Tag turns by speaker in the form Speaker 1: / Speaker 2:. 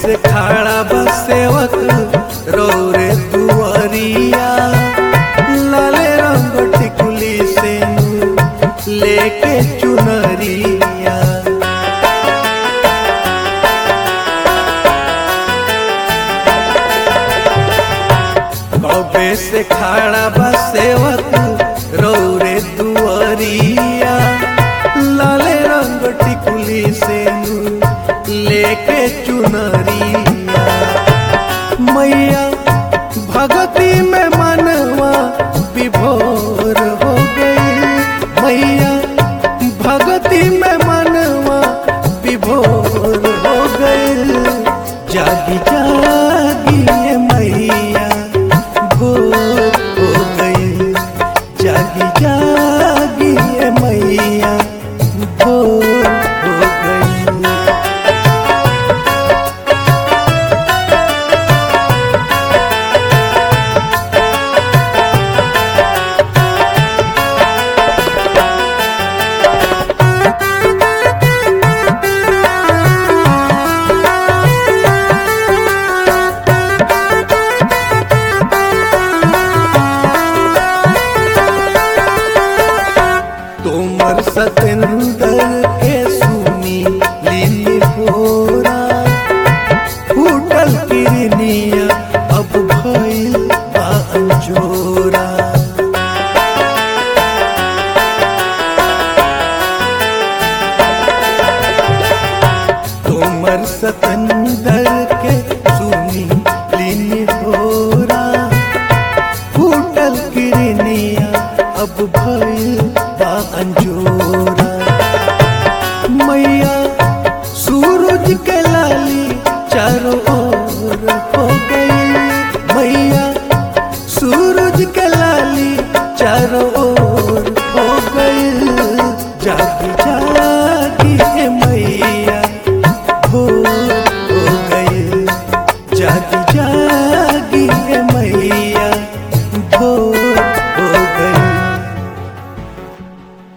Speaker 1: से खड़ा बसेवक रौरे दुआरिया लाले रंग टिकुली से लेके चुनरिया कबे से खड़ा बसेवक रौरे दुआरिया लाले रंग टिकुली से लेके चुनरिया मैया भगती में मनवा विभोर हो गई मैया भगती में मनवा विभोर हो गई जागी जागी ये मैया भोर हो गई जागी जागी ये मैया भोर हो गई तोमर सतेंद्र के सुनी लीली भोरा फूटल किरनिया अब भइल बा अंजोरा तोमर सतेंद्र के सुनी लीली भोरा फूटल किरनिया अब भइल बा अंजोरा मैया सूरज के लाली चारों ओर हो गई मैया सूरज के लाली चारों ओर हो गई जागी